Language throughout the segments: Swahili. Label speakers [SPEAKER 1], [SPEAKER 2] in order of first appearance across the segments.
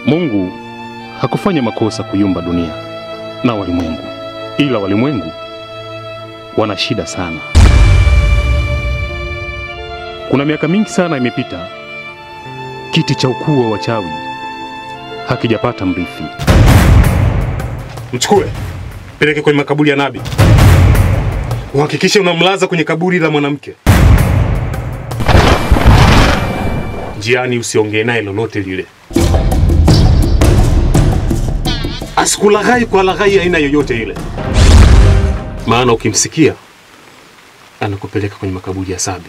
[SPEAKER 1] Mungu hakufanya makosa kuiumba dunia na walimwengu, ila walimwengu wana shida sana. Kuna miaka mingi sana imepita, kiti cha ukuu wa wachawi hakijapata mrithi.
[SPEAKER 2] Mchukue, peleke kwenye makaburi ya nabii, uhakikishe unamlaza kwenye kaburi la mwanamke. Njiani usiongee naye lolote lile, asikulaghai kwa laghai aina yoyote ile, maana ukimsikia anakupeleka kwenye makaburi ya Sabi.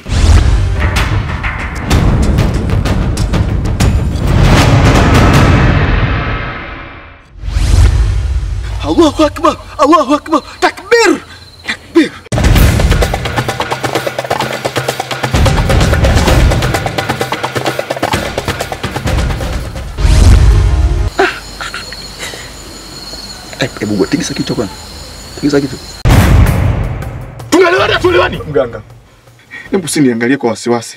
[SPEAKER 3] Allahu akbar, Allahu akbar, takbir, takbir. Eh, Hebu gua tikisa kichwa bwana. Tikisa kichwa.
[SPEAKER 2] Tuelewane, tuelewane.
[SPEAKER 3] Mganga. Hebu usiniangalie kwa wasiwasi.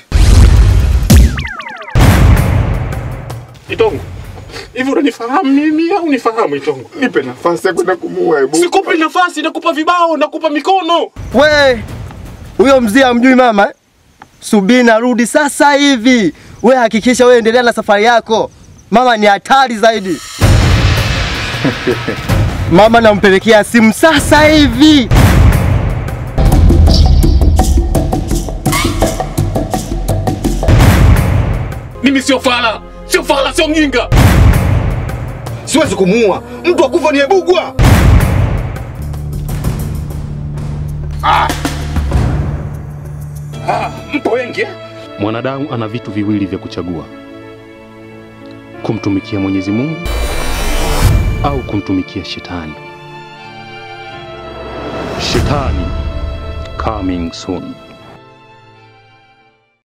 [SPEAKER 2] Itongo, hivi unanifahamu mimi au unifahamu Itongo?
[SPEAKER 3] Nipe nafasi ya kwenda kumuua hebu.
[SPEAKER 2] Sikupi nafasi, nakupa vibao, nakupa mikono.
[SPEAKER 4] We, huyo mzee amjui mama eh? Subiri narudi sasa hivi. We hakikisha we endelea na safari yako, mama ni hatari zaidi. mama nampelekea simu sasa hivi.
[SPEAKER 2] Mimi sio fala, sio fala, sio mjinga.
[SPEAKER 3] Siwezi kumuua. Mtu akufa ni ebugwa.
[SPEAKER 2] Mpo wengi eh?
[SPEAKER 1] Mwanadamu ana vitu viwili vya kuchagua: kumtumikia Mwenyezi Mungu au kumtumikia shetani. Shetani coming soon.